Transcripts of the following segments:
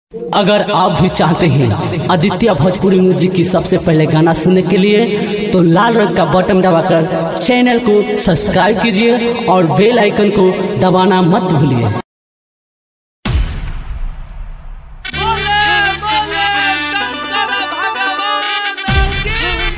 अगर आप भी चाहते हैं आदित्य भोजपुरी म्यूजिक की सबसे पहले गाना सुनने के लिए तो लाल रंग का बटन दबाकर चैनल को सब्सक्राइब कीजिए और बेल आइकन को दबाना मत भूलिए बोले बोले शंकर भगवान की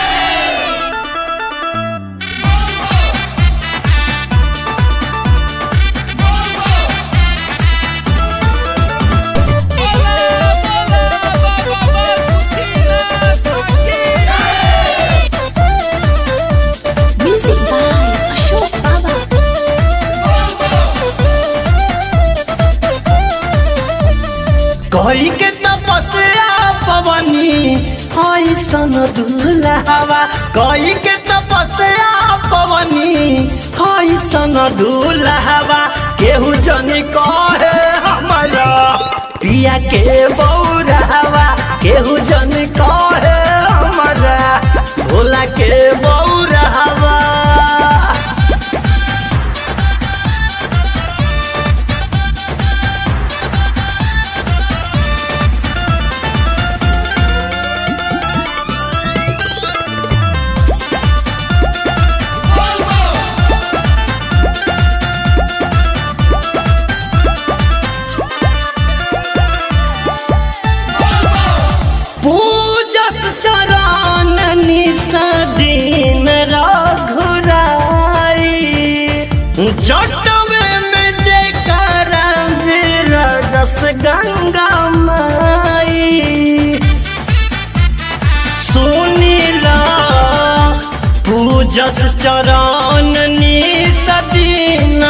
बोले बोले भगवान की Music by Ashok Baba. कही के तपस्या पवनी ऐसन दुल्हवा कही के तपस्या पवनी ऐसन दुल्हवा केहू जनी कहे हमारा पिया के बौरहवा केहू जनी कहे हमारा भोला के बौरहवा पूजस चरण निसदीन रघुराई जटवे में जे रजस गंगा माई सुनीला पूजस चरण निसदीन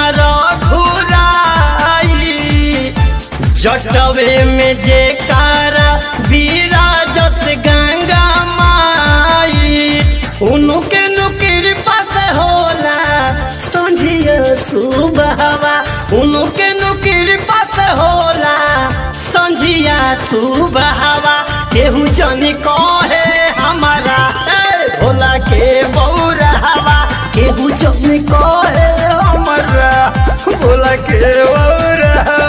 रघुराई जटवे में जे कारा विराजस गंगा माई उनके नुकिर पास होला संझिया सुबहवा उनके नुकिर पास होला संझिया सुबहवा केहू जनी कहे हमारा ए, भोला के बौरहवा केहू जनी कहे हमारा भोला के बौरहवा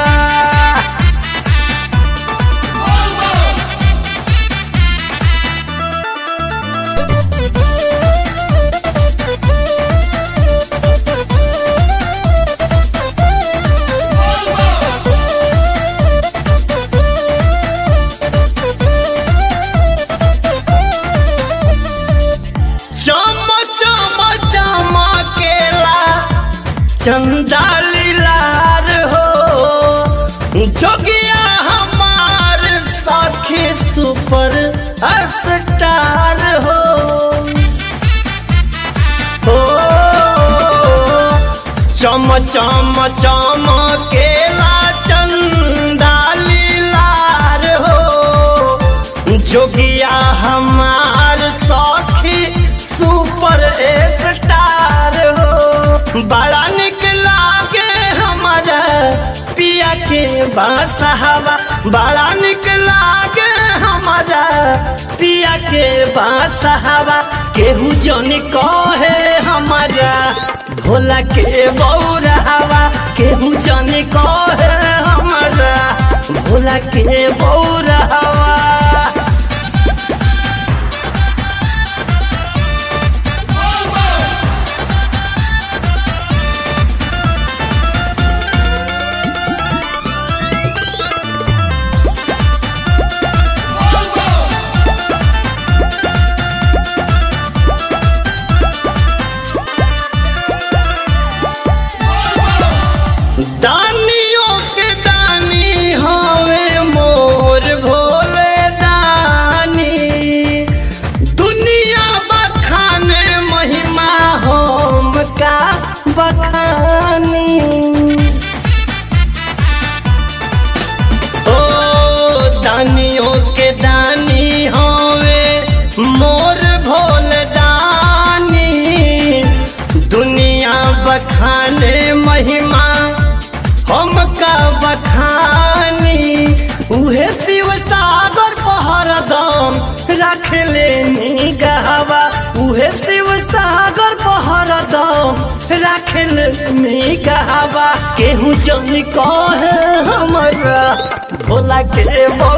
चम चम चमकेला चंदा लीलार हो जोगिया हमार सखी सुपर स्टार हो हो चम चम चमकेला चंदा लीलार हो जोगिया हमार सखी सुपर स्टार हो बड़ा निक लागे हमारा पिया के बासहवा बड़ा निक लागे हमारा पिया के बासहवा केहू जन कहे हमारा भोला के बौरहवा केहू जन कहे हमारा भोला के बौरहवा दानियों के दानी हवे मोर भोले दानी दुनिया बखाने महिमा होम का बखानी ओ दानियों के दानी हवे मोर भोल दानी दुनिया बखाने महिमा हम का बखानी उहे शिव सागर पहरदम रख ले गहवा उहे शिव सागर पहरदम रख ले गहवा केहू जन कहे हमरा भोला के